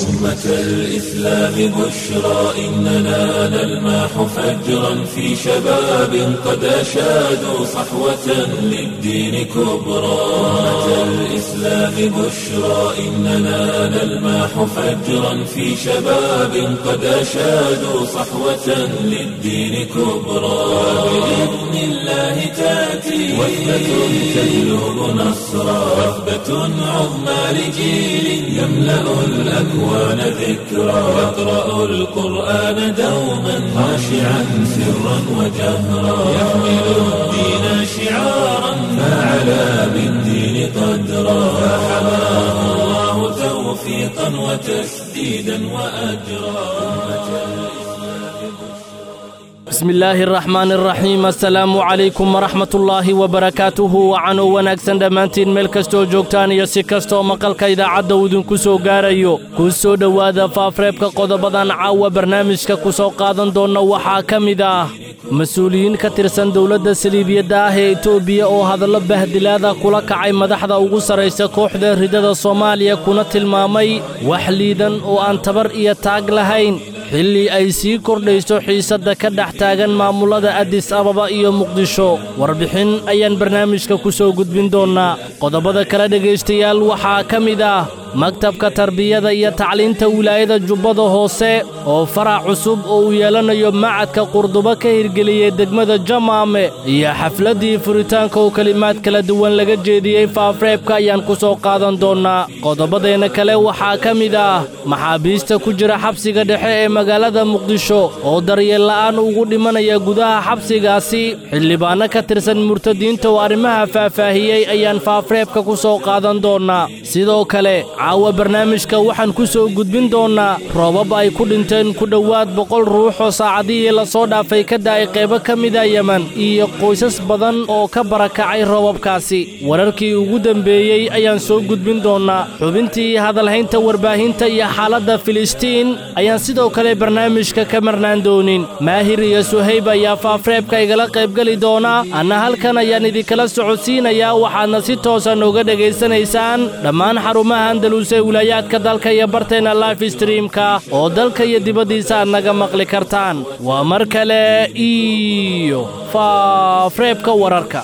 أمة الإسلام بشرى إننا نلمح فجرا في شباب قد أشادوا صحوة للدين كبرى أمة الإسلام بشرى إننا نلمح فجرا في شباب قد أشادوا صحوة للدين كبرى بإذن الله تأتي وثبة تجلب نصرا وثبة عظمى لجيل يملأ الأكوان ذكرا يقرأ القرآن دوما خاشعا سرا وجهرا يحمل الدين شعارا فعلى بالدين قدرا فحماه الله توفيقا وتسديدا وأجرا bismi illaahi araxmaan araxiim assalaamu calaykum waraxmatullaahi wabarakaatuhu wacanuu wanaagsan dhammaantiin meel kastoo joogtaan iyo si kastooo maqalka idaacadda uu idinku soo gaarayo kuu soo dhowaada faafreebka qodobadan caawa barnaamijka ku soo qaadan doonna waxaa ka mid ah mas-uuliyiin ka tirsan dowladda saliibiyadda ah ee etoobiya oo hadallo bahdilaada kula kacay madaxda ugu sarraysa kooxda ridada soomaaliya kuna tilmaamay wax liidan oo aan tabar iyo taag lahayn xilli ay sii kordhayso xiisadda ka dhex taagan maamullada addis ababa iyo muqdisho warbixin ayaan barnaamijka ku soo gudbin doonnaa qodobada kale dhegaystayaal waxaa ka mid ah maktabka tarbiyada iyo tacliinta wilaayada jubbada hoose oo farac cusub oo uu yeelanayo macadka qurdubo ka hirgeliyey degmada jamaame iyo xafladdii furitaanka oo kelimaad kala duwan laga jeediyey faafreebka ayaan ku soo qaadan doonnaa qodobadeenna kale waxaa ka mid ah maxaabiista ku jira xabsiga dhexe ee magaalada muqdisho oo daryeella'aan ugu dhimanaya gudaha xabsigaasi xildhibaanno ka tirsan murtadiinta oo arrimaha faahfaahiyey ayaan faafreebka ku soo qaadan doonnaa sidoo kale caawa barnaamijka waxaan ku soo gudbin doonnaa roobab ay ku dhinteen ku dhowaad boqol ruux oo saacadihii lasoo dhaafay ka da'ay qaybo ka mida yemen iyo qoysas badan oo ka barakacay roobabkaasi wararkii ugu dembeeyey ayaan soo gudbin doonnaa xubintii hadalhaynta warbaahinta iyo xaaladda filistiin ayaan sidoo kale barnaamijka ka marnaan doonin maahir iyo suhayb ayaa faafreebka igala qaybgeli doonaa anna halkan ayaan idinkala socodsiinayaa waxaadna si toosan uga dhegaysanaysaan dhammaan xarumaha andaluse wilaayaadka dalka iyo barteenna life streamka oo dalka iyo dibaddiisa aad naga maqli kartaan waa mar kale iyo faafreebka wararka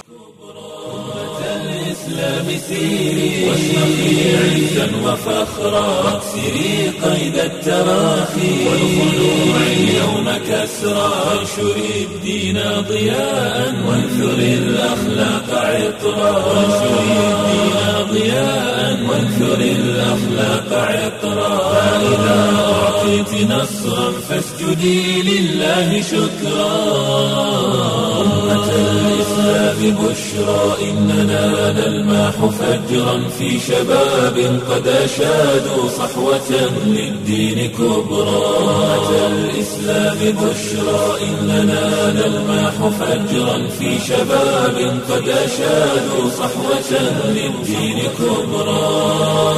الإسلام سيري واشرقي عزا وفخرا واكسري قيد التراخي والخلوع اليوم كسرا وانشري الدين ضياء وانثري الأخلاق عطرا وانشري الدين ضياء وانثري الأخلاق عطرا فإذا أعطيت نصرا فاسجدي لله شكرا أمة الإسلام بشرى إننا نلمح فجرا في شباب قد أشادوا صحوة للدين كبرى أمة الإسلام بشرى إننا نلمح فجرا في شباب قد أشادوا صحوة للدين كبرى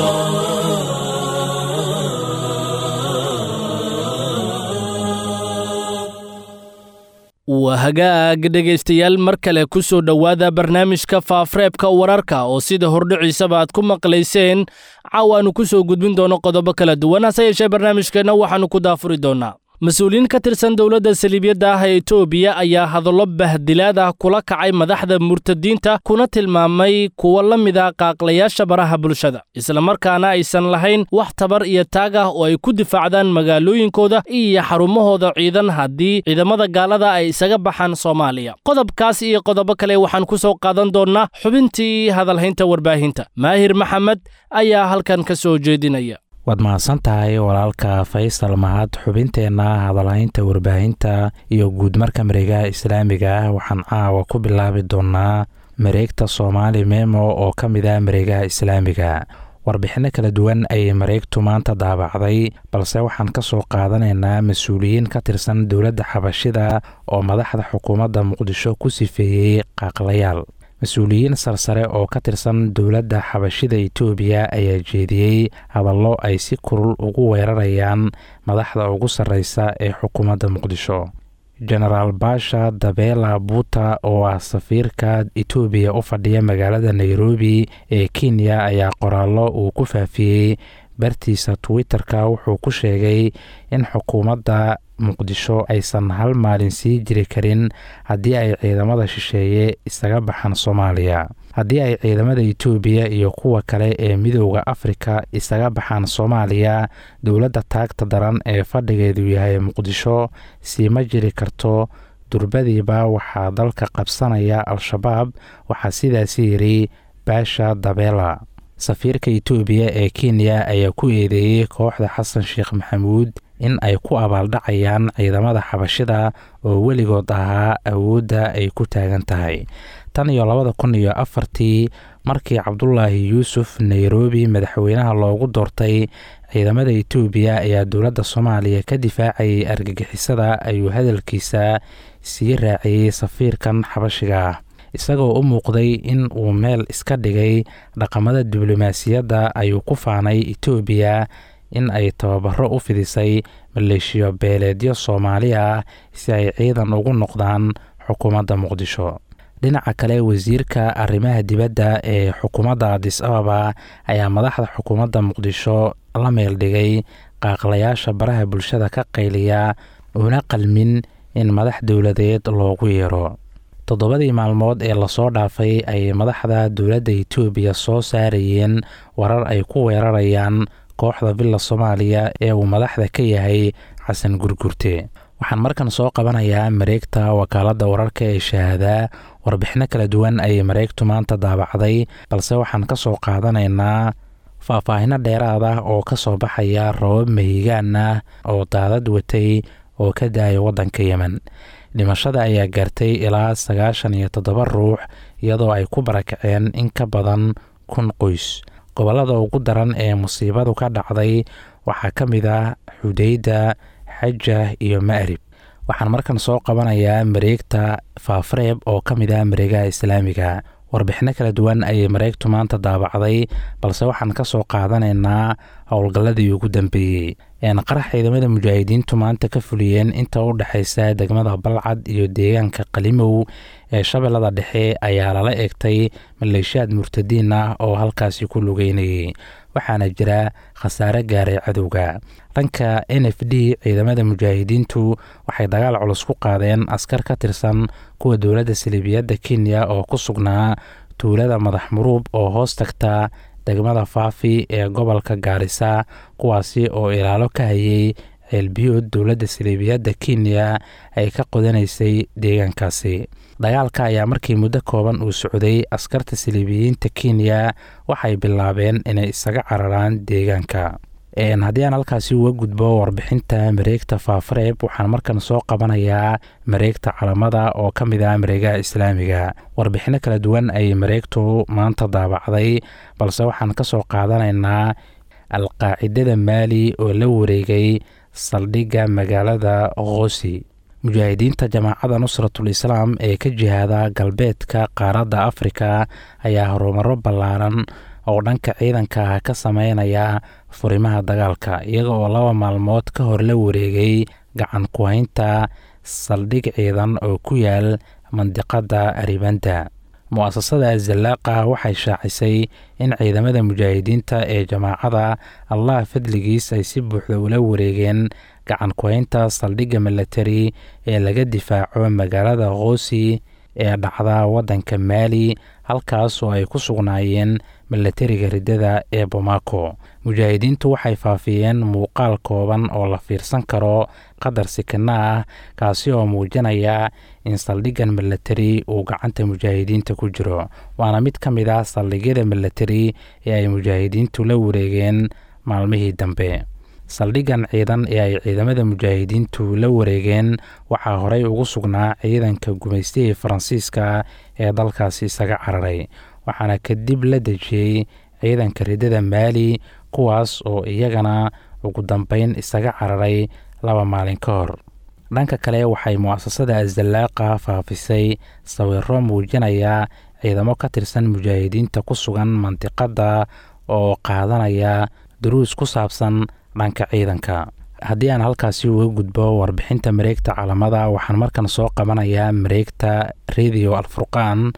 waa hagaag dhegaystayaal mar kale ku soo dhowaada barnaamijka faafreebka wararka oo sida hordhiciisaba aad ku maqlayseen caawaannu ku soo gudbin doono qodobo kala duwan hase yeeshee barnaamijkeenna waxaannu ku daafuri doonnaa mas-uuliyiin ka tirsan dowladda saliibiyadda ah ee etoobiya ayaa hadallo bahdilaad ah kula kacay madaxda murtadiinta kuna tilmaamay kuwa la mid ah qaaqlayaasha baraha bulshada islamarkaana aysan lahayn wax tabar iyo taag ah oo ay ku difaacdaan magaalooyinkooda iyo xarumahooda ciidan haddii ciidamada gaalada ay isaga baxaan soomaaliya qodobkaas iyo qodobo kale waxaan ku soo qaadan doonnaa xubintii hadalhaynta warbaahinta maahir maxamed ayaa halkan ka soo jeedinaya waad mahadsan tahay walaalka faysal mahad xubinteenna hadalhaynta warbaahinta iyo guudmarka mareegaha islaamiga ah waxaan caawa ku bilaabi doonnaa mareegta soomaali memo oo ka mid ah mareegaha islaamiga warbixinno kala duwan ayay mareegtu maanta daabacday balse waxaan ka soo qaadanaynaa mas-uuliyiin ka tirsan dowladda xabashida oo madaxda xukuumadda muqdisho ku sifeeyey qaaqlayaal mas-uuliyiin sarsare oo ka tirsan dowladda xabashida etoobiya ayaa jeediyey hadallo ay si kurul ugu weerarayaan madaxda ugu sarreysa ee xukuumadda muqdisho genaraal baasha dabeela buuta oo ah safiirka etoobiya u fadhiya magaalada nairobi ee kenya ayaa qoraallo uu ku faafiyey bartiisa twitter-ka wuxuu ku sheegay in xukuumadda muqdisho aysan hal maalin sii jiri karin haddii ay ciidamada shisheeye isaga baxaan soomaaliya haddii ay ciidamada etoobiya iyo kuwa kale ee midooda afrika isaga baxaan soomaaliya dowladda taagta daran ee fadhigeedu yahay muqdisho siima jiri karto durbadiiba waxaa dalka qabsanaya al-shabaab waxaa sidaasi yidhi baasha dabeela safiirka etoobiya ee kenya ayaa ku eedeeyey kooxda xasan sheekh maxamuud in ay ku abaaldhacayaan ciidamada xabashida oo weligood ahaa awoodda ay ku taagan tahay tan iyo labada kun iyo afartii markii cabdulaahi yuusuf nairobi madaxweynaha loogu doortay ciidamada etoobiya ayaa dowladda soomaaliya ka difaacayay argagixisada ayuu hadalkiisa sii raaciyey safiirkan xabashiga ah isagoo u muuqday in uu meel iska dhigay dhaqamada diblomaasiyadda ayuu ku faanay etoobiya in ay tababaro u fidisay maleeshiyo beeleedyo soomaali ah si ay ciidan ugu noqdaan xukuumadda muqdisho dhinaca kale wasiirka arrimaha dibadda ee xukuumadda adis ababa ayaa madaxda xukuumadda muqdisho la meel dhigay qaaqlayaasha baraha bulshada ka qayliya una qalmin in madax dowladeed loogu yeero toddobadii maalmood ee lasoo dhaafay ayay madaxda dowladda etoobiya soo saarayeen warar ay ku weerarayaan kooxda villa soomaaliya ee uu madaxda ka yahay xasan gurgurte waxaan markan soo qabanayaa mareegta wakaaladda wararka ee shahaadaa warbixino kala duwan ayay mareegtu maanta daabacday balse waxaan ka soo qaadanaynaa faahfaahino dheeraad ah oo ka soo baxaya rabab mahigaan ah oo daadad watay oo ka daaya waddanka yemen dhimashada ayaa gaartay ilaa sagaashan iyo toddoba ruux iyadoo ay ku barakaceen in ka badan kun qoys gobollada ugu daran ee musiibadu ka dhacday waxaa ka mid ah xudeyda xaja iyo ma'rib waxaan markan soo qabanayaa mareegta faafareeb oo ka mid ah mareegaha islaamiga warbixino kala duwan ayay mareegtu maanta daabacday balse waxaan ka soo qaadanaynaa howlgalladii ugu dambeeyey qarax ciidamada mujaahidiintu maanta ka fuliyeen inta u dhexaysa degmada balcad iyo deegaanka qalimow ee shabeellada dhexe ayaa lala eegtay maleeshiyaad murtadiin ah oo halkaasi ku lugeynayay waxaana jira khasaare gaaray cadowga dhanka n f d ciidamada mujaahidiintu waxay dagaal culus ku qaadeen askar ka tirsan kuwa dowladda saliibiyadda kenya oo ku sugnaa tuulada madax muruub oo hoos tagta degmada faafi ee gobolka gaarisa kuwaasi oo ilaalo ka hayay ceelbiyood dowladda saliibiyadda kenya ay ka qodanaysay deegaankaasi dagaalka ayaa markii muddo kooban uu socday askarta saliibiyiinta kenya waxay bilaabeen inay isaga cararaan deegaanka haddii aan halkaasi uga gudbo warbixinta mareegta faafareeb waxaan markan soo qabanayaa mareegta calamada oo ka mid ah mareegaha islaamiga warbixino kala duwan ayay mareegtu maanta daabacday balse waxaan ka soo qaadanaynaa alqaacidada maali oo la wareegay saldhigga magaalada qosi mujaahidiinta jamaacadda nusratul islaam ee ka jihaada galbeedka qaaradda afrika ayaa horumaro ballaaran oo dhanka ciidanka ah ka sameynaya furimaha dagaalka iyaga oo laba maalmood ka hor la wareegay gacan ku-haynta saldhig ciidan oo ku yaal mandiqadda aribanda mu-asasada azallaaqa waxay shaacisay in ciidamada mujaahidiinta ee jamaacada allah fadligiis ay si buuxda ula wareegeen gacan ku-haynta saldhigga milatari ee laga difaaco magaalada koosi ee dhacda waddanka maali halkaas oo ay ku sugnaayeen milatariga riddada ee bomaako mujaahidiintu waxay faafiyeen muuqaal kooban oo la fiirsan karo qadar sikina ah kaasi oo muujinaya in saldhiggan milatari uu gacanta mujaahidiinta ku jiro waana mid ka mid ah saldhigyada milatari ee ay mujaahidiintu la wareegeen maalmihii dambe saldhiggan ciidan ee ay ciidamada mujaahidiintu la wareegeen waxaa horey ugu sugnaa ciidanka gumaystihii faransiiska ee dalkaasi isaga cararay waxaana kadib la dejiyey ciidanka riddada maali kuwaas oo iyagana ugu dambeyn isaga cararay laba maalin ka hor dhanka kale waxay mu-asasada azallaaqa faafisay sawiro muujinaya ciidamo ka tirsan mujaahidiinta ku sugan mandiqadda oo qaadanaya duruus ku saabsan dhanka ciidanka haddii aan halkaasi uga gudbo warbixinta mareegta calamada waxaan markan soo qabanayaa mareegta radio alfurqaan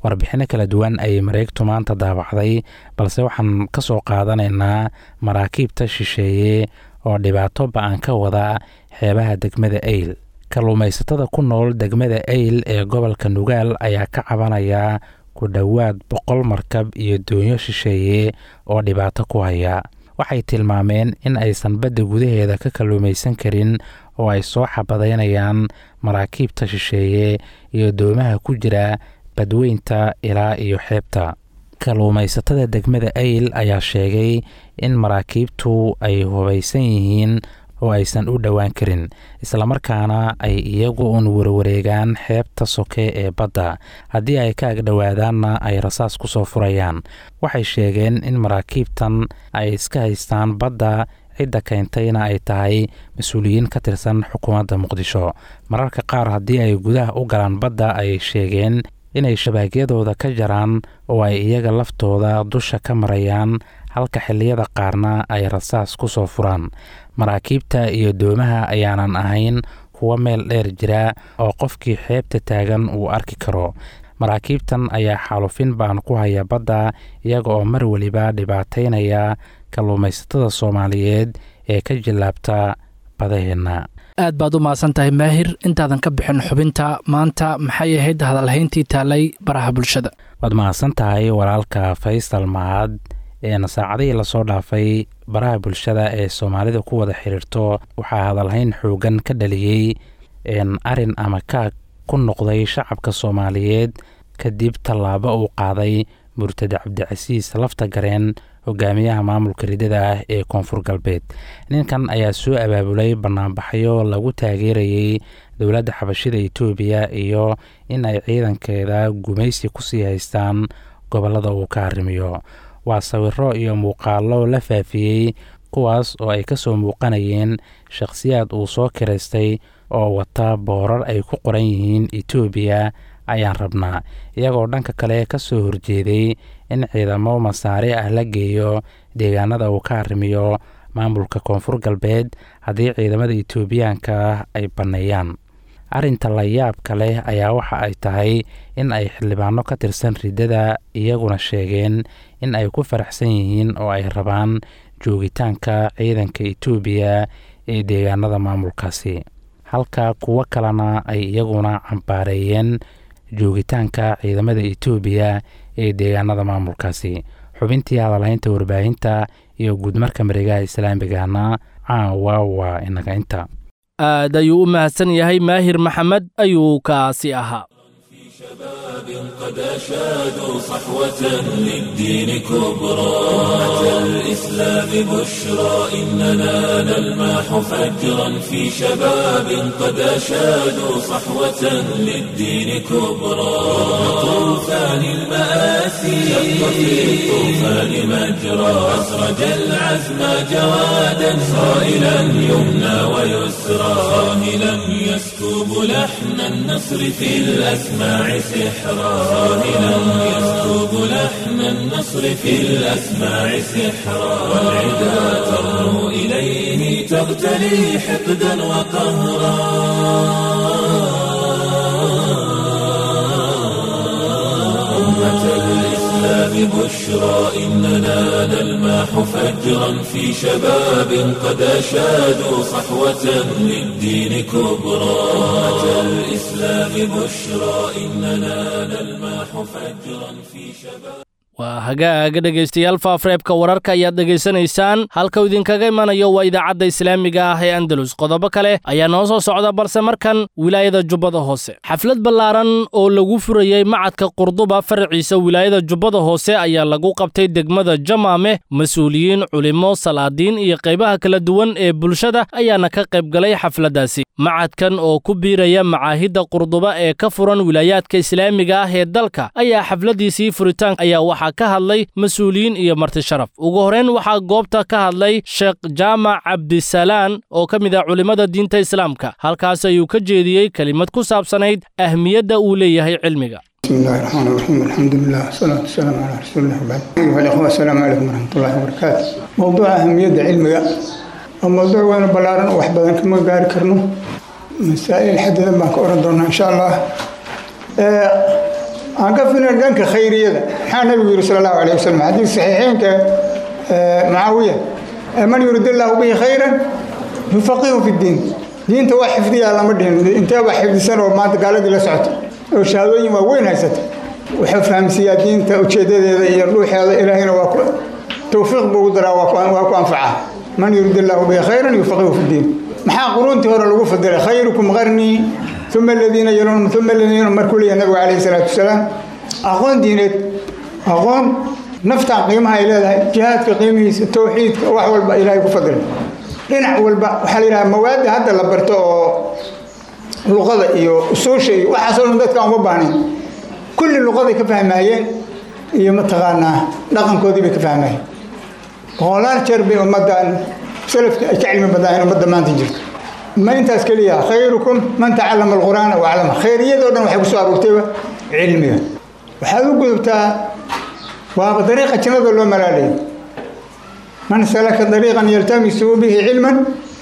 warbixinno kala duwan ayay mareegtu maanta daabacday balse waxaan ka soo qaadanaynaa maraakiibta shisheeye oo dhibaato ba-an ka wada xeebaha degmada eyl kalluumaysatada ku nool degmada eyl ee gobolka nugaal ayaa ka cabanaya ku dhowaad boqol markab iyo doonyo shisheeye oo dhibaato ku haya waxay tilmaameen in aysan badda gudaheeda ka kalluumaysan karin oo ay soo xabadaynayaan maraakiibta shisheeye iyo doomaha ku jira badweynta ilaa iyo xeebta kalluumaysatada degmada eyl ayaa sheegay in maraakiibtu ay hubaysan yihiin oo aysan u dhowaan karin islamarkaana ay iyagu uun warwareegaan xeebta soke ee badda haddii ay ka agdhowaadaanna ay rasaas ku soo furayaan waxay sheegeen in maraakiibtan ay iska haystaan badda cidda keentayna ay tahay mas-uuliyiin ka tirsan xukuumadda muqdisho mararka qaar haddii ay gudaha u galaan badda ayay sheegeen inay shabaagyadooda ka jaraan oo ay iyaga laftooda dusha ka marayaan halka xilliyada qaarna ay rasaas ku soo furaan maraakiibta iyo doomaha ayaanan ahayn kuwo meel dheer jira oo qofkii xeebta taagan uu arki karo maraakiibtan ayaa xaalufin baan ku haya badda iyaga oo mar weliba dhibaataynaya kalluumaysatada soomaaliyeed ee ka jillaabta badaheenna aad baad u mahadsan tahay maahir intaadan ka bixin xubinta maanta maxay ahayd hadalhayntii taalay baraha bulshada waad mahadsan tahay walaalka faysal mahad een saacadihii lasoo dhaafay baraha bulshada ee soomaalida ku wada xiriirto waxaa hadalhayn xoogan ka dhaliyey arin ama kaag ku noqday shacabka soomaaliyeed kadib tallaabo uu qaaday murtade cabdicasiis lafta gareen hogaamiyaha maamulka ridada ah ee koonfur galbeed ninkan ayaa soo abaabulay banaanbaxyo lagu taageerayey dowladda xabashida etoobiya iyo in ay ciidankeeda gumaysi kusii haystaan gobollada uu ka arrimiyo waa sawiro iyo muuqaallo la faafiyey kuwaas oo ay ka soo muuqanayeen shakhsiyaad uu soo kiraystay oo wata boorar ay ku qoran yihiin etoobiya ayaan rabnaa iyagoo dhanka kale ka soo horjeeday in ciidamo masaare ah la geeyo deegaanada uu ka arrimiyo maamulka koonfur galbeed haddii ciidamada etoobiyaanka ah ay banneeyaan arrinta la yaabka leh ayaa waxa ay tahay in ay xildhibaano ka tirsan riddada iyaguna sheegeen in ay ku faraxsan yihiin oo ay rabaan joogitaanka ciidanka etoobiya ee deegaanada maamulkaasi halka kuwo kalena ay iyaguna cambaareeyeen joogitaanka ciidamada etoobiya ee deegaanada maamulkaasi xubintii hadalhaynta warbaahinta iyo guudmarka mareegaha islaamigana caawa waa inaga inta aad ayuu u mahadsan yahay maahir maxamed ayuu kaasi ahaa قد أشادوا صحوة للدين كبرى أتى الإسلام بشرى إننا نلماح فجرا في شباب قد أشادوا صحوة للدين كبرى طوفان المآسي شق في الطوفان مجرى أسرج العزم جوادا صائلا يمنى ويسرى صاهلا يسكب لحن النصر في الأسماع سحرا صاهلا يسكب لحن النصر في الأسماع سحرا والعدا ترنو إليه تغتلي حقدا وقهرا أمة الإسلام بشرى إننا نلماح فجرا في شباب قد أشادوا صحوة للدين كبرى أمة الإسلام بشرى إننا نلماح فجرا في شباب waa hagaaga dhegaystayaal faafreebka wararka ayaad dhegaysanaysaan halka idinkaga imanayo waa idaacadda islaamiga ah ee andalus qodobo kale ayaa noo soo socda balse markan wilaayada jubbada hoose xaflad ballaaran oo lagu furayey macadka qurduba faraciisa wilaayada jubbada hoose ayaa lagu qabtay degmada jamaame mas-uuliyiin culimo salaadiin iyo qaybaha kala duwan ee bulshada ayaana ka qayb galay xafladdaasi macadkan oo ku biiraya macaahidda qurduba ee ka furan wilaayaadka islaamiga ah ee dalka ayaa xafladdiisii furitaan ayaa waxaa ka hadlay mas-uuliyiin iyo marti sharaf ugu horrayn waxaa goobta ka hadlay sheekh jaamac cabdisalaan oo ka mid ah culimmada diinta islaamka halkaas ayuu ka jeediyey kelimad ku saabsanayd ahmiyadda uu leeyahay cilmiga بسم الله الرحمن الرحيم الحمد لله والصلاة والسلام على رسول الله وبعد أيها الأخوة السلام عليكم ورحمة الله وبركاته موضوع أهمية علمك وموضوع وين بلارن وحبا كما قال كرنو مسائل حدد ما كورن دونا إن شاء الله aan ka filan dhanka khayriyada maxaa nabigu yidhi sala allahu alayh wasalam xadiis saxiixeynka mucaawiya man yurid illaahu bihi khayran yufaqihu fi ddiin diinta waa xifdiyaa lama dhihin inteebaa xifdisan oo maanta gaaladii la socota oo shahaadooyin waa weyn haysata wuxuu fahamsiiyaa diinta ujeedadeeda iyo dhuuxeeda ilaahayna waa ku towfiiq buu ugu daraa waa ku anfacaa man yurid illaahu bihi khayran yufaqihu fi ddiin maxaa quruuntii hore lagu fadilay khayrukum qarnii uma aladiina yalunhum uma aladiina markuu leeyahay nabigu calayhi salaatu wasalaam aqoon diineed aqoon naftaan qiimaha ay leedahay jihaadka qiimihiisa towxiidka wax walba ilaahay ku fadilay dhinac walba waxaa la yidhaha mawaadda hadda la barto oo luqada iyo usuusha iyo waxaasoo dhan dadka uma baahnayn kulli luqaday ka fahmaayeen iyo mataqaanaa dhaqankoodii bay ka fahmaayeen boqolaal jeer bay ummaddan salafka ay ka cilmi badnaayeen ummadda maanta jirta ma intaas keliya khayrukum man tacallama alqur'aana waclama khayriyadoo dhan waxay ku soo aruurtayba cilmiga waxaad u gudubtaa waaba dariiqa jannada loo malaalaya man salaka dariiqan yaltamisu bihi cilman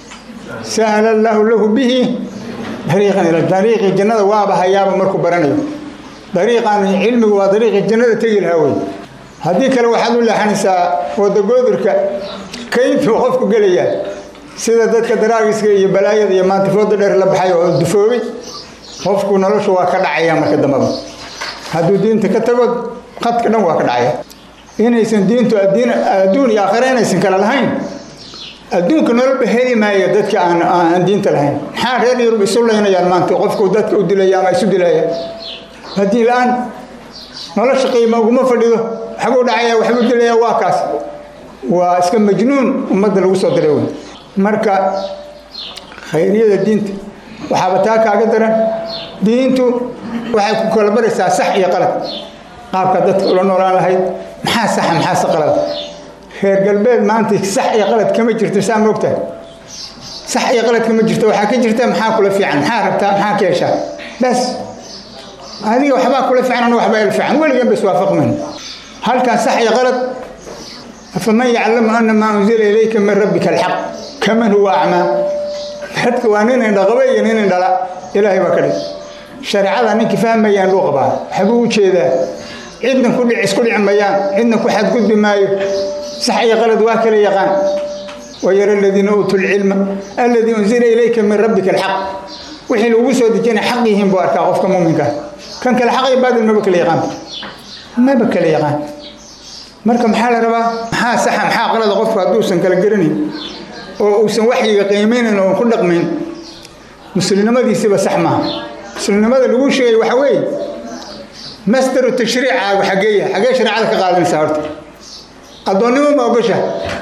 sahla allahu lahu bihi dariiqan ila dariiqii jannada waaba hayaaba markuu baranayo dariiqan cilmigu waa dariiqii jannada tegi lahaa wey haddii kale waxaad u leexanaysaa wadagoodurka kayntuu qofku gelayaa sida dadka daraagiska iyo balaayada iyo maanta fooda dheer la baxay oo dufoobay qofku noloshu waa ka dhacaya marka dambaba hadduu diinta ka tago qadka dhan waa ka dhacaya inaysan diintu adduun iyo aakhira inaysan kala lahayn adduunka noloba heli maayo dadka aan diinta lahayn maxaa reer yurub isu laynayaan maanta qofku dadka u dilaya ama isu dilaya haddii la-aan nolosha qiima uguma fadhido waxbuu dhacaya waxbuu dilaya waa kaas waa iska majnuun ummadda lagu soo diray wey marka khayriyada diinta waxaaba taa kaaga daran diintu waxay ku kala baraysaa sax iyo qalad qaabka dadka ula noolaan lahayd maxaa saxa maxaase qalad reer galbeed maanta sax iyo qalad kama jirto saa moogtahay sax iyo qalad kama jirto waxaa ka jirta maxaa kula fiican maxaa rabtaa maxaa ka heshaa bas adiga waxbaa kula fiican ana waxbaa il fiican weligan ba iswaafaqmayn halkan sax iyo qalad afaman yaclamu ana maa unzila ilayka min rabbika alxaq kaman huwa acmaa dadka waa nin indhaqaba iyo nin indhala ilaahay baa ka dhig shareecada ninkii fahmayaan luu qabaa waxbuu u jeedaa cidna ku dhic isku dhici mayaan cidna ku xadgudbi maayo sax iyo qalad waa kala yaqaan wayara aladiina uutuu lcilma alladii unzila ilayka min rabbika alxaq wixii lagu soo dejinay xaq yihiin buu arkaa qofka muuminka kan kale xaq iyo baadil maba kala yaqaan maba kala yaqaan marka maxaa la rabaa maxaa saxa maxaa qalada qofku hadduusan kala garanayn oo uusan waxyiga qiimaynayn oo ku dhaqmayn muslimnimadiisiba sax maaha muslimnimada lagu sheegay waxa weeye masdaru tashriicaagu xageeya xagee shareecada ka qaadanaysaa horta addoonnimo ma ogosha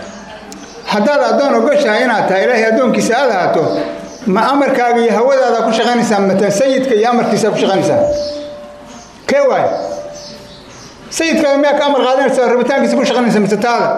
haddaad addoon ogoshahay inaad tahay ilaahay addoonkiisa aad ahaato ma amarkaaga iyo hawadaada ku shaqaynaysaa matan sayidka iyo amarkiisa ku shaqaynaysaa kee waay sayidkaaga miyaa ka amar qaadanaysaa rabitaankiisa ku shaqaynaysaa mise taada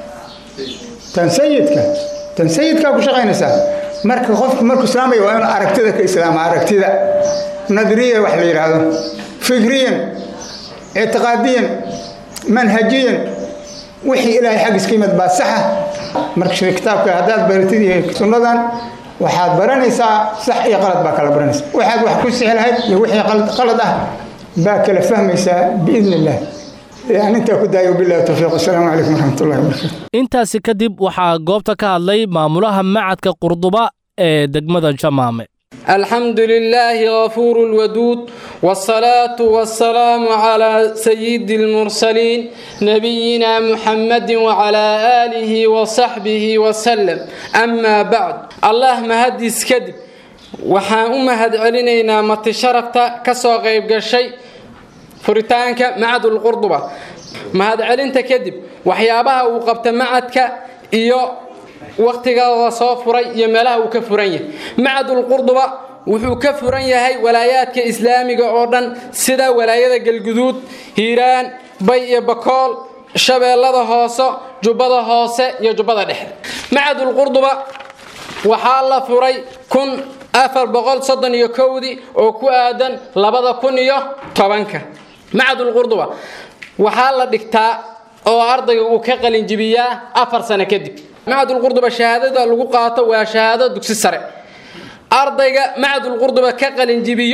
tan sayidka tan sayidkaa ku shaqaynaysaa marka qofku markuu islaamaya waa inuu aragtida ka islaama aragtida nadriya wax la yidhaahdo fikriyan ictiqaadiyan manhajiyan wixii ilaahay xaggiis ka yimid baa saxa marka kitaabka haddaad baratid iyo sunnadan waxaad baranaysaa sax iyo qalad baa kala baranaysa waxaad wax ku sixi lahayd iyo wixii qalad ah baa kala fahmaysaa biidn illah anintaa ku daayo billahi tawfiiq wasalaamu calaykum waraxmatullahi wabarakatu intaasi kadib waxaa goobta ka hadlay maamulaha macadka qurduba ee degmada jamaame الحمد لله غفور الودود والصلاة والسلام على سيد المرسلين نبينا محمد وعلى آله وصحبه وسلم أما بعد الله مهدس كذب waxaan u mahad celinaynaa mati sharafta ka soo qaybgashay furitaanka macadul qurduba mahad celinta kadib waxyaabaha uu qabta macadka iyo wakhtigada soo furay iyo meelaha uu ka furan yahay macadul qurduba wuxuu ka furan yahay walaayaadka islaamiga oo dhan sida walaayada galguduud hiiraan bay iyo bakool shabeellada hoose jubbada hoose iyo jubbada dhexe macadul qurduba waxaa la furay kun afar boqol soddon iyo kowdii oo ku aadan labada kun iyo tobanka macadul qurduba waxaa la dhigtaa oo ardayga uu ka qalinjibiyaa afar sano kadib macadul qurduba shahaadada lagu qaato waa shahaado dugsi sare ardayga macadul qurduba ka qalinjibiyo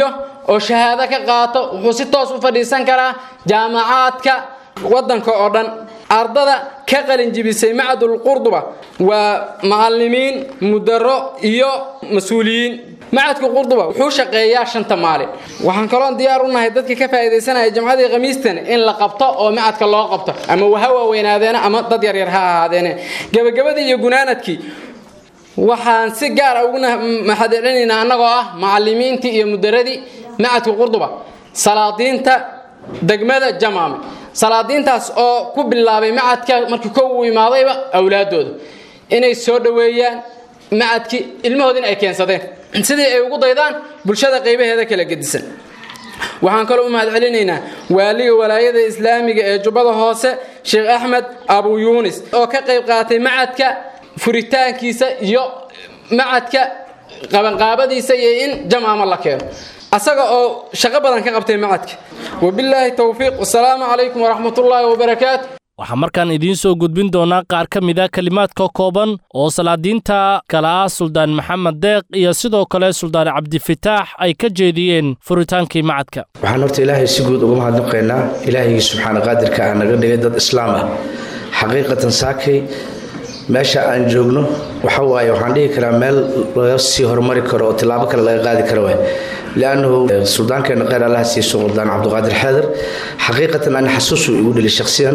oo shahaado ka qaato wuxuu si toos u fadhiisan karaa jaamacaadka waddanka oo dhan ardada ka qalinjibisay macadul qurduba waa macalimiin mudaro iyo mas-uuliyiin macadka qurduba wuxuu shaqeeyaa shanta maalin waxaan kaloon diyaar u nahay dadka ka faa'iidaysanaya jamcadii khamiistan in la qabto oo macadka loo qabto ama waha waaweynaadeen ama dad yaryar ha ahaadeene gebagabadii iyo gunaanadkii waxaan si gaara ugu mahadcelinaynaa annagoo ah macalimiintii iyo mudaradii macadka qurduba salaadiinta degmada jamaame salaadiintaas oo ku bilaabay macadka markii kow uu imaadayba awlaadooda inay soo dhoweeyaan macadkii ilmahoodina ay keensadeen sidii ay ugu daydaan bulshada qaybaheeda kala gedisan waxaan kaloo u mahadcelinaynaa waaliga walaayada islaamiga ee jubbada hoose sheekh axmed abu yuunis oo ka qayb qaatay macadka furitaankiisa iyo macadka qabanqaabadiisa iyo in jamaama la keeno asaga oo shaqo badan ka qabtay macadka wabilaahi towfiiq wasalaamu calaykum waraxmatullaahi wabarakaatu waxaa markaan idiin soo gudbin doonaa qaar ka mid a kelimaadka kooban oo salaadiinta kale ah suldaan maxamed deeq iyo sidoo kale suldaan cabdifitaax ay ka jeediyeen furitaankii macadka waxaan horta ilaahay si guud uga mahadnaqaynaa ilaahaygi subxaana qaadirka ah naga dhigay dad islaam ah xaqiiqatan saakay meesha aan joogno waxa waaye waxaan dhihi karaa meel laga sii horumari karo oo tilaabo kale laga qaadi karo waay liannahu suldaankeenna kheyr allaha siiye suldaan cabdiqaadir xeedar xaqiiqatan ani xasuusuu igu dhili shakhsiyan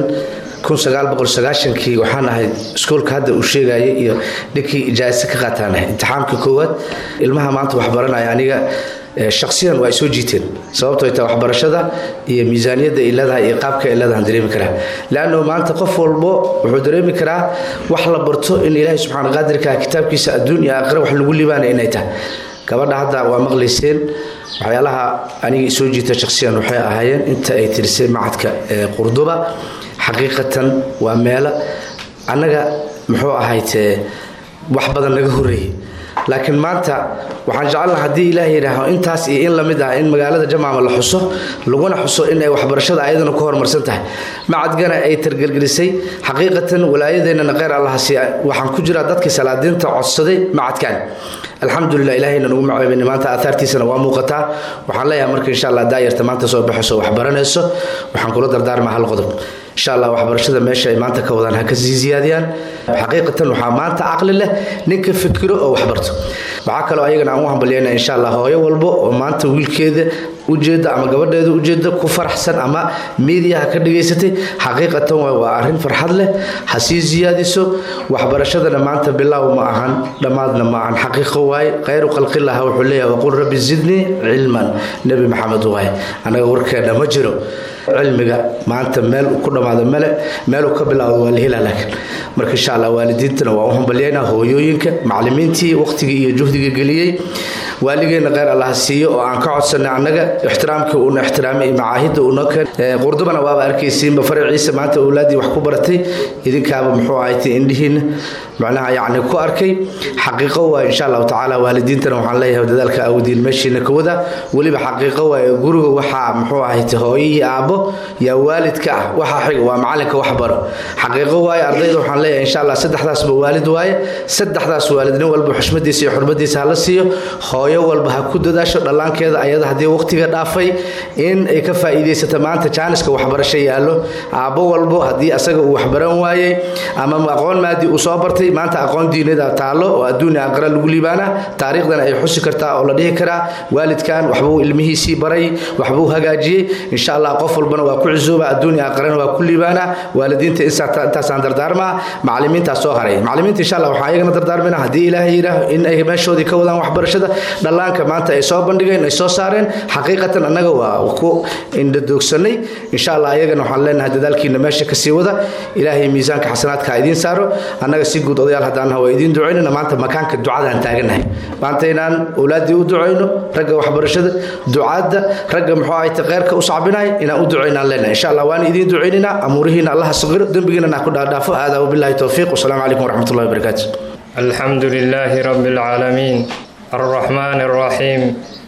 kii waxaan ahay iskoolka hadda uu sheegayay iyo ninkii ijaasa ka qaataan ahay imtixaamka koowaad ilmaha maanta waxbaranaya aniga shaksiyan waa ay soo jiiteen sababtoo ta waxbarashada iyo miisaaniyadda ay leedahay iyo qaabka ay leedahan dareemi karaa leannahu maanta qof walbo wuxuu dareemi karaa wax la barto in ilaahay subxaana qaadirka kitaabkiisa adduun iyo aakhira wax lagu libaanaya inay tahay gabadha hadda waa maqlayseen waxyaalaha aniga soo jiita shaksiyan waxay ahaayeen inta ay tirisay macadka qurduba xaqiiqatan waa meelo annaga muxuu ahaytee wax badan naga horreeyey laakiin maanta waxaan jecelnaha haddii ilaah yidhaaho intaas iyo in lamid ah in magaalada jamaama la xuso laguna xuso in ay waxbarashada ayadana ku horumarsan tahay macadgana ay targelgelisay xaqiiqatan walaayadeennana kheyr allahasi waxaan ku jiraa dadkii salaadiinta codsaday macadkan alxamdulilah ilahayna nagu maceebin maanta aahaartiisana waa muuqataa waxaan leeyahay marka insha allah daayarta maanta soo baxayso waxbaranayso waxaan kula dardaarmaa hal qodob insha allah waxbarashada meesha ay maanta ka wadaan ha ka sii ziyaadiyaan xaqiiqatan waxaa maanta caqli leh ninka fikiro oo waxbarto waxaa kaloo ayagana aan u hambalyayna insha allah hooyo walbo oo maanta wiilkeeda ujeeda ama gabadheeda ujeeda ku faraxsan ama miidiyaha ka dhigaysatay xaqiiqatan waa arrin farxad leh ha sii siyaadiso waxbarashadana maanta bilaaw ma ahan dhammaadna ma ahan xaqiiqo waaye khayru khalqillaha wuxuu leeyahay waqul rabbi zidnii cilman nebi maxamed waaye annaga warkeena ma jiro cilmiga maanta meel ku dhammaado male meeluu ka bilaabo waa la helaa laakiin marka insha allah waalidiintana waa u hambalyaynaa hooyooyinka macallimiintii waqtigii iyo juhdiga geliyey waaligeenna kheyr allah siiyo oo aan ka codsanay annaga ixtiraamkii uuna ixtiraamay macaahidda uuna keen qurdubana waaba arkaysiinba faraciisa maanta awlaaddii wax ku baratay idinkaaba muxuu ahaytay indhihiinna macnaha yacni ku arkay xaqiiqo waa insha allahu tacaala waalidiintana waxaan leeyahay dadaalka awdiin meeshiina ka wada weliba xaqiiqo waa guriga waxaa muxuu ahaytay hooyihii aabbo yaa waalidka ah waxa xiga waa macalinka wax baro xaqiiqo waaye ardayda waxaan leeyahay insha allah saddexdaasba waalid waaye saddexdaas waalid nin walba xushmadiisa iyo xurmadiisa hala siiyo hooyo walba ha ku dadaasho dhallaankeeda ayada haddii waqtiga dhaafay in ay ka faa'iidaysato maanta jaaniska waxbarasho yaallo aabbo walbo haddii asaga uu waxbaran waayey ama aqoon maadi uu soo bartay maanta aqoon diinada taallo oo adduunya aqra lagu liibaana taariikhdana ay xusi kartaa oo la dhihi karaa waalidkan waxbuu ilmihiisii baray waxbuu hagaajiyey insha allah qof walbana waa ku cusooba adduunya aqrana waa ku liibaana waalidiinta intaasaan dardaarmaa macallimiintaas soo haray macallimiinta insha allah waxaa ayagana dardaarmayna haddii ilaahay yidhaaho in ay meeshoodii ka wadaan waxbarashada dhallaanka maanta ay soo bandhigeen ay soo saareen xaqiiqatan annaga waa ku indhadoogsanay insha allah ayagana waxaan leenahay dadaalkiina meesha kasii wada ilaahay miisaanka xasanaadka ha idiin saaro annaga si guud odayaal haddaanaha waa idiin ducaynana maanta makaanka ducadaan taaganahay maanta inaan awlaaddii u ducayno ragga waxbarashada ducaadda ragga muxuu ahayta kheyrka u sacbinaya inaan u ducaynaan leenahay insha allah waan idiin ducaynaynaa amuurihiina allaha saqiro dembigiina nah ku dhaadhaafo haadaa wabillahi towfiiq wasalaamu calaykum waraxmatullahi wabarakaatu الحمد لله رب العالمين الرحمن الرحيم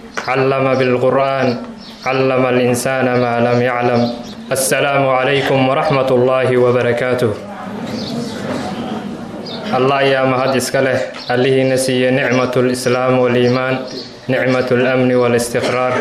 علم بالقرآن علم الإنسان ما لم يعلم السلام عليكم ورحمة الله وبركاته الله يا مهد إسكاله عليه نسي نعمة الإسلام والإيمان نعمة الأمن والاستقرار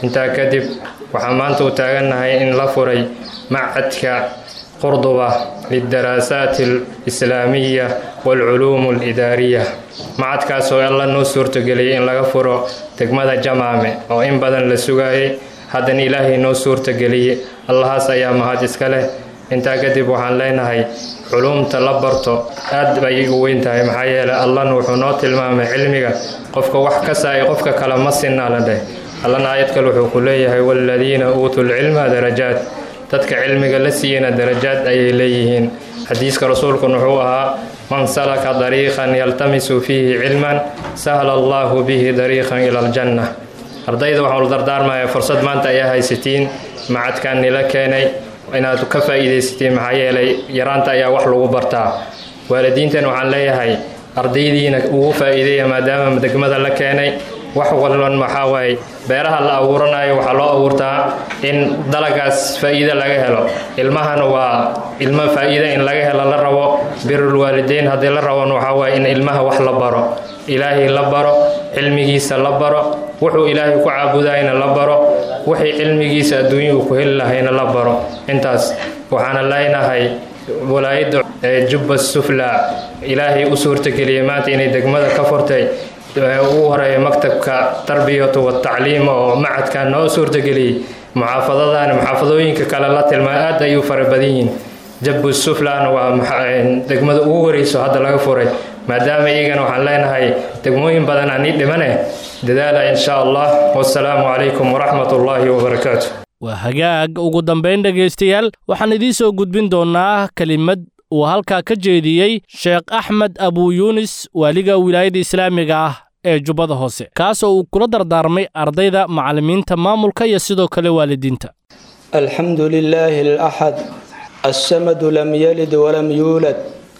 intaa kadib waxaan maanta u taagannahay in la furay macadka qurduba lidaraasaati alislaamiya waalculuum alidaariya macadkaas oo alla noo suurtageliyay in laga furo degmada jamaame oo in badan la sugaayay haddana ilaahay noo suurtageliyey allahaas ayaa mahad iska leh intaa kadib waxaan leenahay culuumta la barto aad bay u weyn tahay maxaa yeelay allana wuxuu noo tilmaamay cilmiga qofka wax ka saay qofka kale ma sinaa la dheh allana aayad kale wuxuu ku leeyahay waaladiina uutuu lcilma darajaat dadka cilmiga la siiyana darajaad ayay leeyihiin xadiiska rasuulkun wuxuu ahaa man salaka dariiqan yaltamisu fiihi cilman sahla allahu bihi dariiqan ila aljanna ardayda waxaan u dardaarmaya fursad maanta ayaa haysatiin macadkan nila keenay inaad ka faa'iidaysatiin maxaa yeelay yaraanta ayaa wax lagu bartaa waalidiintan waxaan leeyahay ardaydiina ugu faa'iideeya maadaama degmada la keenay wax walban waxaa waaye beeraha la abuuranayo waxaa loo abuurtaa in dalagaas faa'iido laga helo ilmahana waa ilmo faa'iido in laga helo la rabo birul waalideyn haddii la rabon waxaa waaye in ilmaha wax la baro ilaahay la baro cilmigiisa la baro wuxuu ilaahay ku caabudayna la baro wixii cilmigiisa adduunya uu ku heli lahayna la baro intaas waxaana leenahay walaayadda jubba sufla ilaahay u suurtageliyay maanta inay degmada ka furtay ugu horeeya maktabka tarbiyatu watacliim oo macadka noo suurtageliyey muxaafadadan muxaafadooyinka kale la tilmaa aad ayuu fara badan yihiin jabbu suflan waa degmada ugu horeyso hadda laga furay maadaama iyagana waxaan leenahay degmooyin badan aan ii dhimane dadaala insha allah wasalaamu calaykum waraxmat ullaahi wabarakaatu waa hagaag ugu dambayn dhegaystayaal waxaan idiin soo gudbin doonnaa kelimad uu halkaa ka jeediyey sheekh axmed abuu yuunis waaliga wilaayadda islaamiga ah ee jubbada hoose kaas oo uu kula dardaarmay ardayda macallimiinta maamulka iyo sidoo kale waalidiinta alxamdu lilaahi alaxad assamadu lam yalid walam yuulad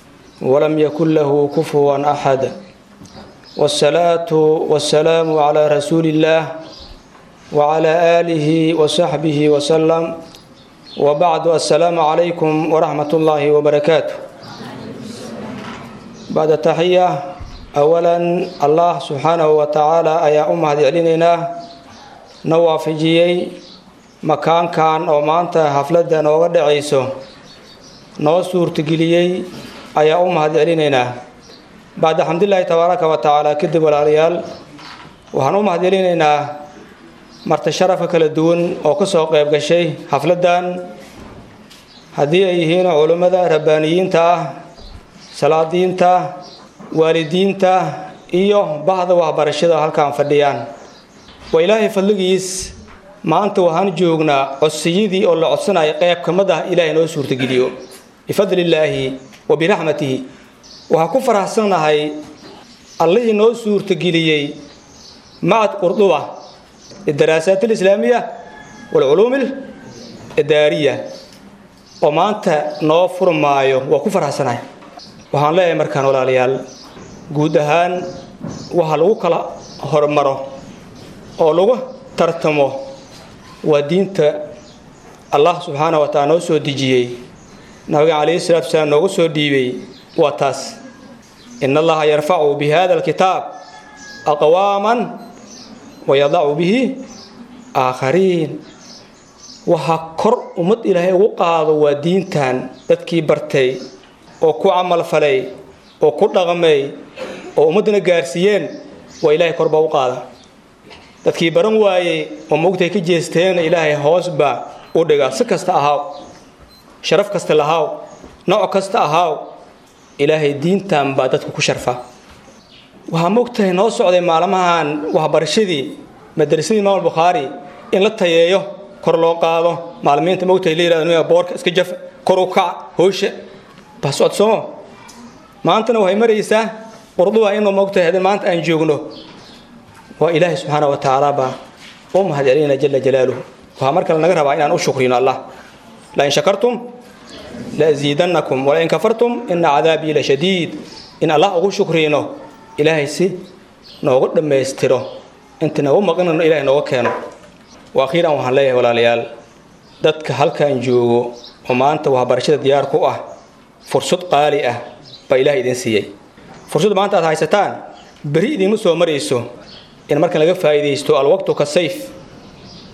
walam yakun lahu kufuwan axad wاsalaatu wasalaamu calaa rasuuli illaah wacalaa aalihi wasaxbihi wasalam wbacdu assalaamu calaykum waraxmat ullaahi wabarakaatu bacda taxiya awalan allah subxaanahu wa tacaala ayaa u mahad celinaynaa na waafajiyey makaankan oo maanta xafladda nooga dhacayso noo suurtageliyey ayaa u mahad celinaynaa bacda xamdulilaahi tabaaraka wa tacaala kadib walaalayaal waxaan u mahad celinaynaa marti sharafa kala duwan oo ka soo qayb gashay xafladdan haddii ay yihiin culummada rabbaaniyiinta ah salaadiinta waalidiinta iyo bahda waxbarashada halkaan fadhiyaan waa ilaahay fadligiis maanta waxaan joognaa codsiyadii oo la codsanaya qayb ka mid ah ilaahay noo suurtageliyo bifadlillaahi wa biraxmatihi waxaan ku faraxsannahay allihii noo suurtageliyey macad qurduba lidaraasaat alislaamiya waalculuum alidaariya oo maanta noo furmaayo waa ku faraxsanahay waxaan leeyahay markaan walaalayaal guud ahaan waxa lagu kala hormaro oo lagu tartamo waa diinta allah subxaana wa taala noo soo dejiyey nabiga calayhi salatu wasalaam noogu soo dhiibay waa taas in allaha yarfacu bi hada alkitaab aqwaaman wayadacu bihi aakhariin waxaa kor ummad ilaahay ugu qaado waa diintan dadkii bartay oo ku camalfalay oo ku dhaqmay oo ummaddana gaarsiiyeen waa ilaahay korbaa u qaada dadkii baran waayey oo mogtay ka jeesteen ilaahay hoosbaa u dhiga si kasta ahaaw sharaf kasta lahaaw nooc kasta ahaaw ilaahay diintan baa dadka ku sharfa waxaa mogtahay noo socday maalmahan waxbarashadii madrasadii imaam albukhaari in la tayeeyo kor loo qaado maalimiinta mogtahay la yirahdo boorka iska jaf kor u kac hoosha baa socodsoomo maantana waxay maraysaa qurduba inuu mogtahay haddii maanta aan joogno waa ilaahay subxaana wa tacaala baa u mahad celinayna jala jalaaluhu waxaa mar kale naga rabaa inaan u shukrino allah lain shakartum laziidannakum walain kafartum ina cadaabii la shadiid in allah ugu shukrino ilaahay si noogu dhammaystiro inta nagu maqinano ilahay nooga keeno wa akhiiran waxaan leeyahay walaalayaal dadka halkan joogo oo maanta waxbarashada diyaar ku ah fursad qaali ah baa ilahay idin siiyey fursad maanta aad haysataan beri idiinma soo marayso in markan laga faa'iidaysto alwaqtu ka sayf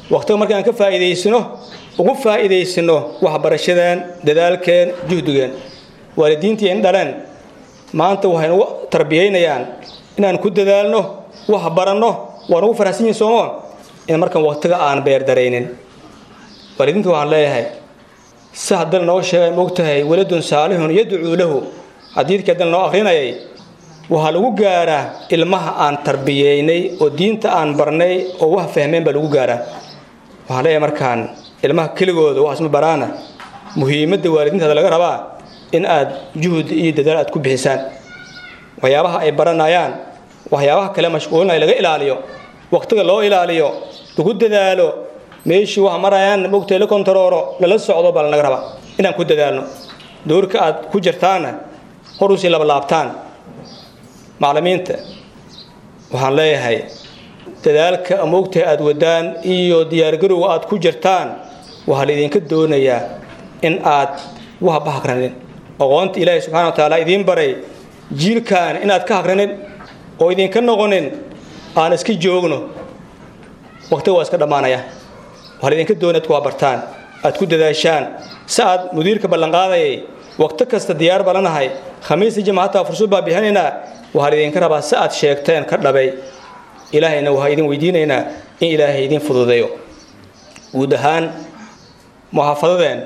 waqtiga markaan ka faa'iidaysano ugu faa'iidaysano waxbarashadeen dadaalkeen juhdigeen waalidiintii in dhaleen maanta waxay nagu tarbiyaynayaan inaan ku dadaalno wax baranno waa nagu farahsan yihin soomo in markaan waqtiga aan beerdaraynin waalidiinta waxaan leeyahay si haddana noo sheegay moogtahay waladun saalixun yadcuu lahu xadiidkii haddana noo akrinayay waxaa lagu gaaraa ilmaha aan tarbiyeynay oo diinta aan barnay oo wax fahmeen baa lagu gaaraa waxaan leeyahay markaan ilmaha keligooda wax isma baraana muhiimadda waalidiintaada laga rabaa in aad juhud iyo dadaal aad ku bixisaan waxyaabaha ay baranayaan waxyaabaha kale mashquulinaya laga ilaaliyo waqtiga loo ilaaliyo lagu dadaalo meeshii wax marayaan mogtay la kontarooro lala socdo baa lanaga rabaa inaan ku dadaalno doorka aad ku jirtaanna hor usii labalaabtaan macallimiinta waxaan leeyahay dadaalka moogtahay aad wadaan iyo diyaargarowga aad ku jirtaan waxaa laidinka doonayaa in aad waxba hagranin aqoonta ilaahay subxana wa tacaala idiin baray jiilkan inaad ka hagranin oo idinka noqonin aan iska joogno waqtiga waa iska dhammaanaya waxaa laidinka doonaya ad ku habartaan aad ku dadaashaan si aad mudiirka ballanqaadayay waqti kasta diyaar balanahay khamiista jimca hataa fursad baa bixinaynaa waxaa laidinka rabaa si aad sheegteen ka dhabay ilaahayna waxaa idin weydiinaynaa in ilaahay idin fududeeyo guud ahaan muxaafadadeen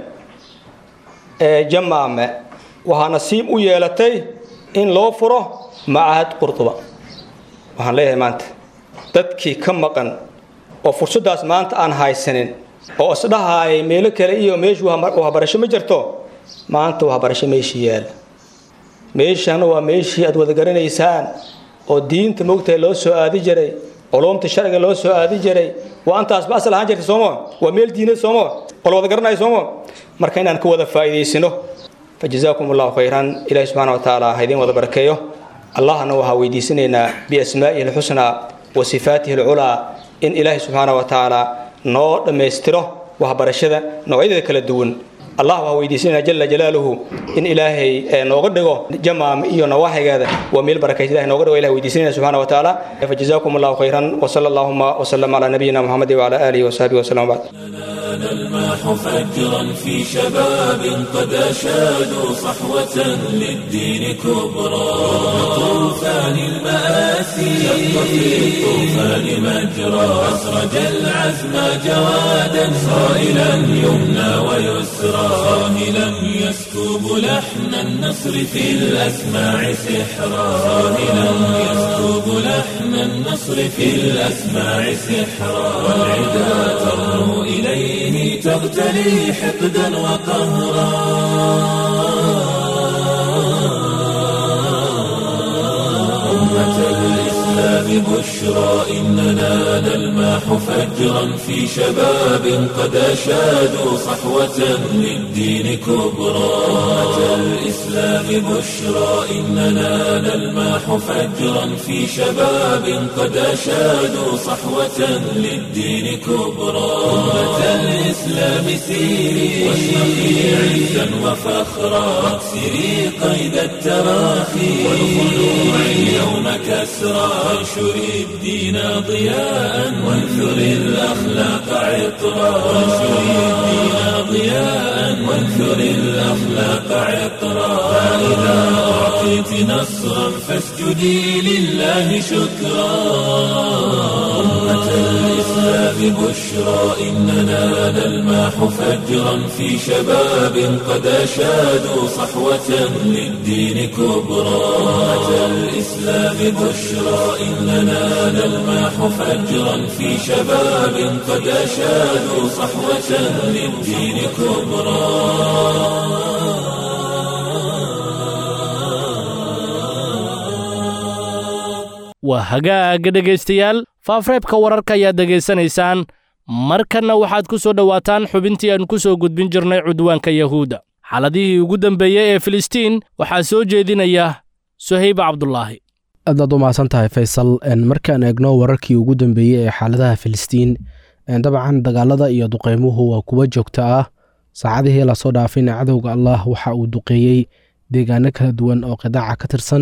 ee jamaame waxaa nasiib u yeelatay in loo furo macahad qurduba waxaan leeyahay maanta dadkii ka maqan oo fursaddaas maanta aan haysanin oo isdhahaayay meelo kale iyo meeshu waxbarasho ma jirto maanta waxbarasho meeshii yaala meeshana waa meeshii aad wada garanaysaan oo diinta moogtahay loo soo aadi jiray culumta sharciga loo soo aadi jiray waa antaasba asal ahaan jirta soomo waa meel diinad soomo oo la wada garanayo soomo marka inaan ka wada faa'iidaysano fajazaakum allahu khayran ilahi subxaana wa tacaala ha idiin wada barakeeyo allahna waxaa weydiisanaynaa biasmaa'ihi alxusnaa wa sifaatihi alculaa in ilaahi subxaana wa tacaala noo dhammaystiro waxbarashada noocyadeeda kala duwan allah waxaa weydiisanayna jala jalaaluhu in ilaahay nooga dhigo jamaam iyo nawaaxigeeda waa meel barakaysa ilahay nooga dhigo ilahay weydiisanayna subxaana wa tacaala fajazaakum allahu khayran wasala allahuma wasalam calaa nabiyina muxamedi wacala aalihi wasaxbihi wasalam bacd نلماح فجرا في شباب قد أشادوا صحوة للدين كبرى طوفان المآسي شق في الطوفان مجرى أسرج العزم جوادا صائلا يمنى ويسرى صاهلا يسكب لحن النصر في الأسماع سحرا صاهلا يسكب لحن النصر في الأسماع سحرا والعدا ترنو إليه تغتلي حقدا وقهرا أمة الإسلام بشرى إننا نلماح فجرا في شباب قد أشادوا صحوة للدين كبرى أمة الإسلام بشرى إننا نلماح فجرا في شباب قد أشادوا صحوة للدين كبرى أمة الإسلام سيري واشرقي عزا وفخرا واكسري قيد التراخي والخلوع اليوم كسرى وانشري الدين ضياء وانثري الأخلاق عطرا وانشري الدين ضياء وانثري الأخلاق عطرا فإذا أعطيت نصرا فاسجدي لله شكرا أمة الإسلام بشرى إننا نلماح فجرا في شباب قد أشادوا صحوة للدين كبرى أمة الإسلام بشرى إننا نلماح فجرا في شباب قد أشادوا صحوة للدين كبرى waa hagaaga dhegaystayaal faafreebka wararka ayaad dhegaysanaysaan markanna waxaad ku soo dhowaataan xubintii aan ku soo gudbin jirnay cudwaanka yahuudda xaaladihii ugu dambeeyey ee filistiin waxaa soo jeedinaya suhayba cabdulaahi aadaad u mahadsan tahay faysal markaan eegno wararkii ugu dambeeyey ee xaaladaha filistiin dabcan dagaalada iyo duqeymuhu waa kuwa joogto ah saacadihii lasoo dhaafayna cadowga allah waxa uu duqeeyey deegaano kala duwan oo qidaaca ka tirsan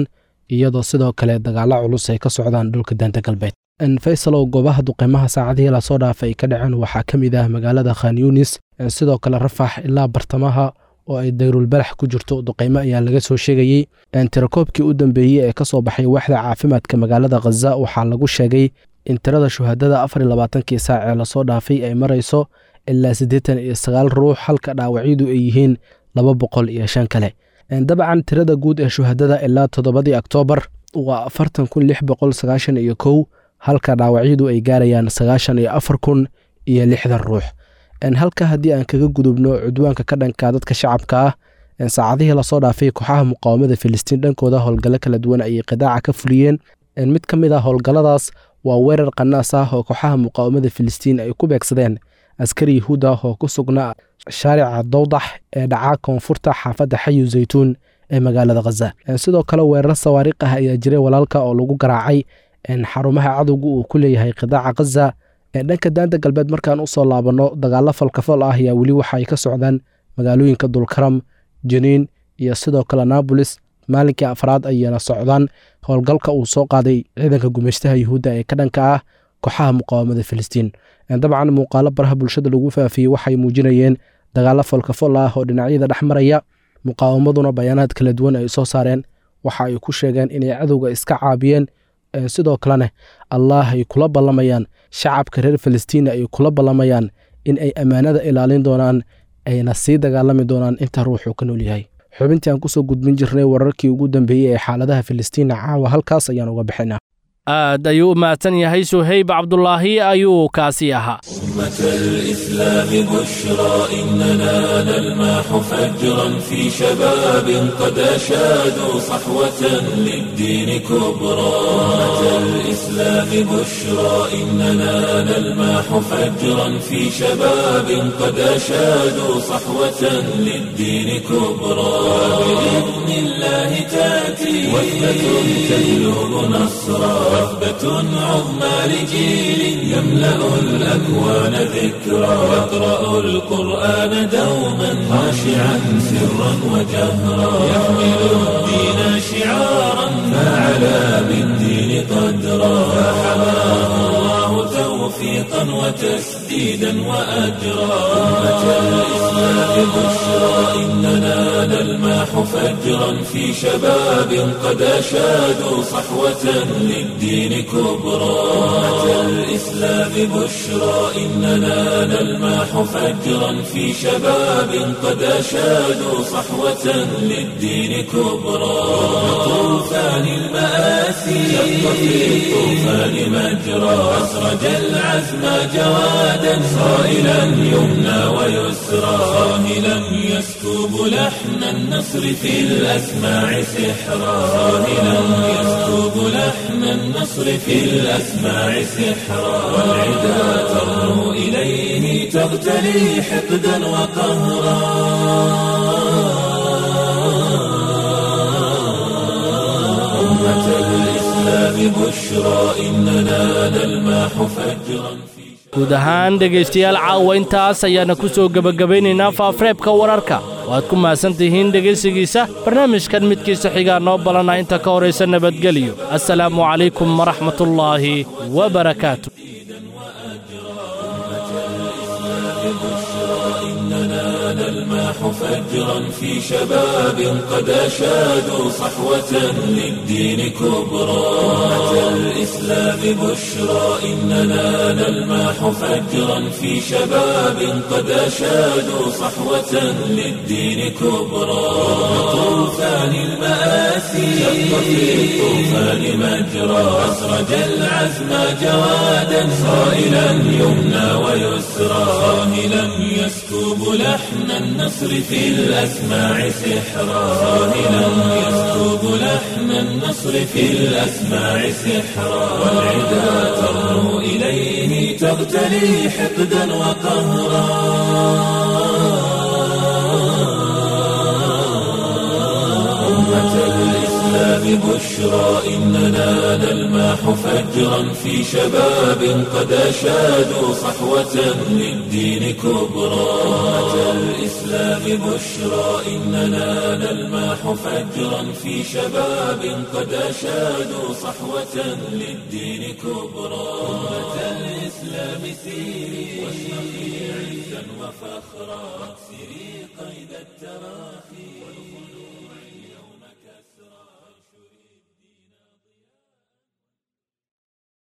iyadoo sidoo kale dagaalo culus ay ka socdaan dhulka daanta galbeed faysalow goobaha duqeymaha saacadihii lasoo dhaafay ay ka dhaceen waxaa ka mid ah magaalada khan yunis sidoo kale rafax ilaa bartamaha oo ay dayrulbalax ku jirto duqeymo ayaa laga soo sheegayey tirakoobkii u dambeeyey ee ka soo baxay waaxda caafimaadka magaalada khaza waxaa lagu sheegay in tirada shuhadada afar iyo labaatankii saac ee lasoo dhaafay ay marayso ilaa siddeetan iyo sagaal ruux halka dhaawacyadu ay yihiin laba boqol iyo shan kale dabcan tirada guud ee shuhadada ilaa toddobadii oktoobar waa afartan kun lix boqol sagaashan iyo kow halka dhaawacyadu ay gaarayaan sagaashan iyo afar kun iyo lixdan ruux halka haddii aan kaga gudubno cudwaanka ka dhanka dadka shacabka ah saacadihii lasoo dhaafay kooxaha muqaawamada filistiin dhankooda howlgallo kala duwan ayay qidaaca ka fuliyeen mid ka mid ah howlgalladaas waa weerar qanaas ah oo kooxaha muqaawamada filistiin ay ku beegsadeen askari yahuud ah oo ku sugnaa shaarica dowdax ee dhacaa koonfurta xaafadda xayu zaytuun ee magaalada khaza sidoo kale weerar sawaariikh ah ayaa jiray walaalka oo lagu garaacay xarumaha cadowga uu ku leeyahay qidaaca khaza dhanka daanta galbeed markaan usoo laabanno dagaalo falkafal ah ayaa weli waxa ay ka socdaan magaalooyinka dulkaram janiin iyo sidoo kale naabolis maalinkii afraad ayayna socdaan howlgalka uu soo qaaday ciidanka gumeystaha yuhuudda ee ka dhanka ah kooxaha muqaawamada filistiin dabcan muuqaalo baraha bulshada lagu faafiyey waxay muujinayeen dagaalo falkafal ah oo dhinacyada dhex maraya muqaawamaduna bayaanaad kala duwan ay soo saareen waxa ay ku sheegeen inay cadowga iska caabiyeen sidoo kalena allah ay kula ballamayaan shacabka reer falastiina ay kula ballamayaan in ay ammaanada ilaalin doonaan ayna sii dagaalami doonaan inta ruuxuu ka nool yahay xubintii aan kusoo gudbin jirnay wararkii ugu dambeeyey ee xaaladaha filistiina caawa halkaas ayaan uga bixinaa aad ayuu u mahadsan yahay suhayb cabdulaahi ayuu kaasi ahaa أمة الإسلام بشرى إننا نلمح فجرا في شباب قد أشادوا صحوة للدين كبرى أمة الإسلام بشرى إننا نلمح فجرا في شباب قد أشادوا صحوة للدين كبرى بإذن الله تأتي وثبة تجلب نصرا وثبة عظمى لجيل يملأ الأكوان ذكرى يقرأ القرآن دوما خاشعا سرا وجهرا يحمل الدين شعارا فعلى بالدين قدرا فحماه الله توفيقا وتسديدا وأجرا أمة الإسلام بشرى إننا نلمح فجرا في شباب قد أشادوا صحوة للدين كبرى أمة الإسلام بشرى إننا نلمح فجرا في شباب قد أشادوا صحوة للدين كبرى طوفان المآسي شق في الطوفان مجرى أسرج العزم جوادا صائلا يمنى ويسرى صاهلا يسكب لحن النصر في الأسماع سحرا صاهلا يسكب لحن النصر في الأسماع سحرا والعدا ترنو إليه تغتلي حقدا وقهرا أمة الإسلام بشرى إننا نلمح فجرا في guud ahaan dhegaystayaal caawa intaas ayaana ku soo gebagabaynaynaa faafareebka wararka waad ku mahadsan tihiin dhegaysigiisa barnaamijkan midkiisa xigaa noo balana inta ka horaysa nabadgelyo assalaamu calaykum waraxmatullaahi wabarakaatu نلمح فجرا في شباب قد أشادوا صحوة للدين كبرى أمة الإسلام بشرى إننا نلمح فجرا في شباب قد أشادوا صحوة للدين كبرى طوفان المآسي شق في الطوفان مجرى أسرج العزم جوادا صائلا يمنى ويسرى صاهلا يسكب لحن النصر في الأسماع سحرا صاهلا يسكب لحن النصر في الأسماع سحرا والعدا ترنو إليه تغتلي حقدا وقهرا أمة الإسلام بشرى إننا نلمح فجرا في شباب قد أشادوا صحوة للدين كبرى أمة الإسلام بشرى إننا نلمح فجرا في شباب قد أشادوا صحوة للدين كبرى أمة الإسلام سيري واشرقي عزا وفخرا سيري قيد التراخي